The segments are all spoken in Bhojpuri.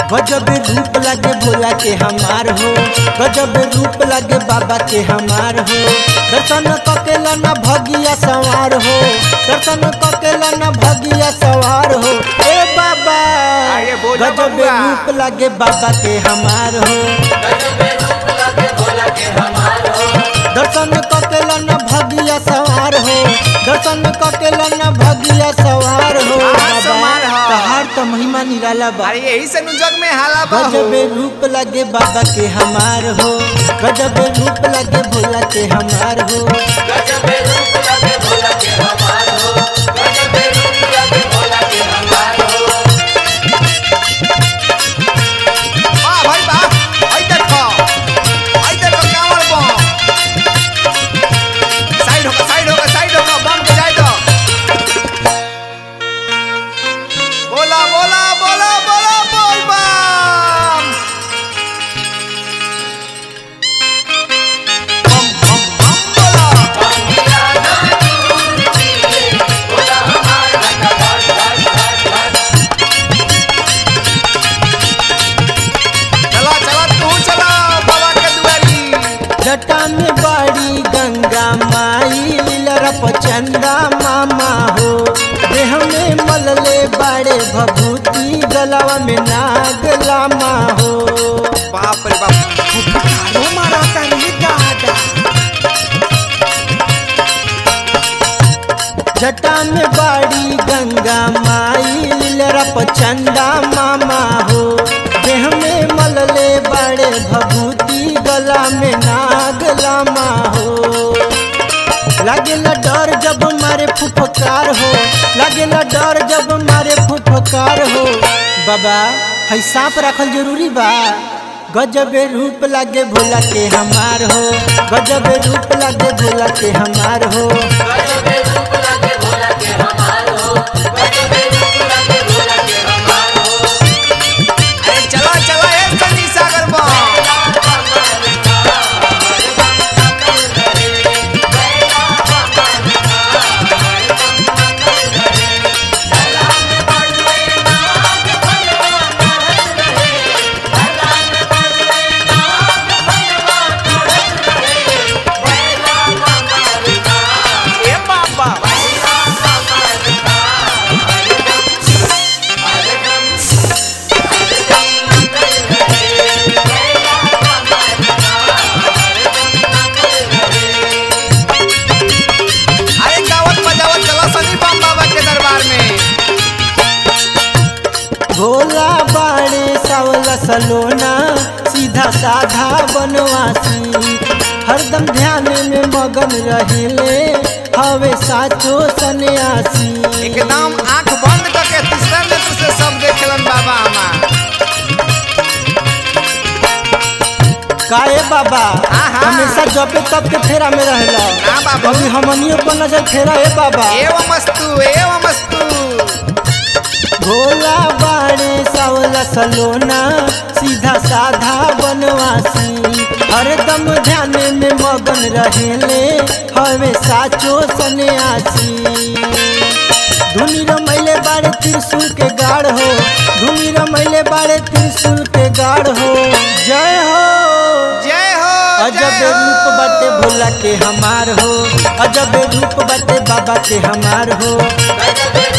गजब रूप लगे भोला के हमार हो गजब रूप लगे बाबा के हमार हो दर्शन ककेला न भगिया सवार हो दर्शन ककेला न भगिया सवार हो ए बाबा आगे बोलो गजब बबुआ। रूप लगे बाबा के हमार हो दर्शन ककेला न भगिया सवार हो दर्शन ककेला न भगिया सवार हो हाँ, बाबा सवार हो। तहार तो महिमा निराला बा अरे यही से नु जग में हाला बा हो गजब रूप लगे बाबा के हमार हो गजब रूप लगे भोला के हमार हो वाह भाई वाह आई देखो आई देखो कांवर बम साइड होकर साइड होकर साइड होकर बम के जाए तो बोला बोला बोला बोला बोल बम बम बम बम बोला चला चला तू चला बाबा के दुआरी जटा में बाड़ी गंगा माई लीलरप चंदा मामा हो देह में मलले बाड़े भभूति गलवा में नाग लामा हो बाप रे बाप फुफकारो मारा तानी दादा जटा में बाड़ी गंगा माई लीलरप चंदा मामा हो देह में मलले बाड़े भभूति गला में नाग लामा हो लागेला डर जब मारे फुफकार हो लागेला डर जब मारे फुफकार हो बाबा है सांप रखल जरूरी बा गजबे रूप लागे भोला के हमार हो गजबे रूप लागे भोला के हमार हो अरे चला चला ए सनी सागर बम ए बाबा अरे गावत बजावत चला सनी बम बाबा के दरबार में भोला बाड़े सावला सलोना सीधा साधा बनवासी हरदम ध्यान में मगन रहेले हवे साचो सन्यासी एकदम आंख बंद करके तीसरा नेत्र से सब देखेलन बाबा हमार काए बाबा आहा। हमेशा जपे तब के फेरा में रहला ना बाबू। कभी हमनियों पर नजर फेरा ए बाबा एवं मस्तु एवं मस्तु भोला बाड़े सावला सलोना सीधा साधा बनवासी हरदम ध्यान में मगन रहेले हवे साचो सन्यासी धुनी रमैले बाड़े त्रिशूल के गाढ़ हो धुनी रमैले बाड़े त्रिशूल के गाढ़ हो जय हो जय हो अजब जय हो। रूप बाटे भोला के हमार हो अजब रूप बाटे बाबा के हमार हो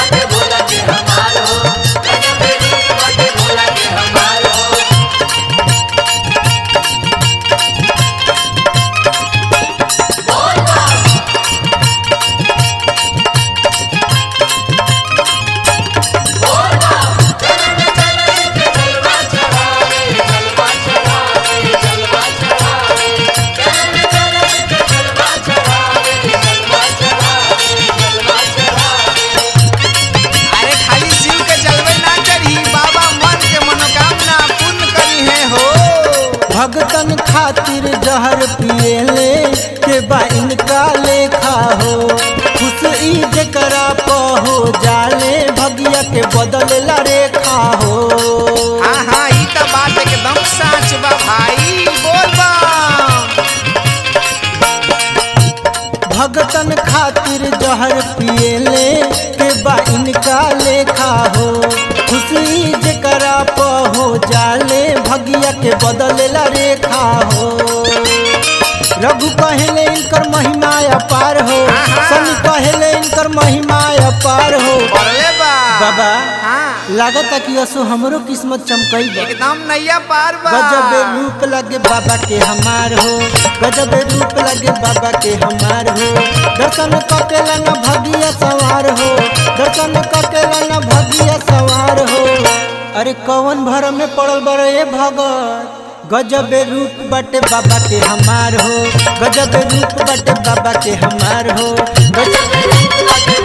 अरे खाली शिव के जलवे ना चढ़ी बाबा मन के मनोकामना पूर्ण करी है हो भगतन खातिर जहर पिएले के बा इनका लेखा हो खुश ई जकरा प हो जाले भगिया के बदलेला रेखा हो हाँ हाँ ई तो बात एकदम सच बा भाई बोल बा भगतन खातिर जहर पिएले के बा इनका लेखा हो खुशी जकरा प हो भगिया के बदलेला रेखा हो रघु कहेले इनकर महिमा अपार हो आहा। सनी कहेले इनकर महिमा अपार हो पढ़ले बा बाबा हाँ लागता कि असो हमरो किस्मत चमकई बा एकदम नैया पार बा गजब रूप लगे बाबा के हमार हो गजब रूप लगे बाबा के हमार हो दर्शन ककेला न भगिया सवार हो दर्शन ककेला न भगिया सवार हो अरे कौन भर में पड़ल बर ए भगत गजब रूप बटे बाबा के हमार हो गजब रूप बटे बाबा के हमार हो गजब रूप बटे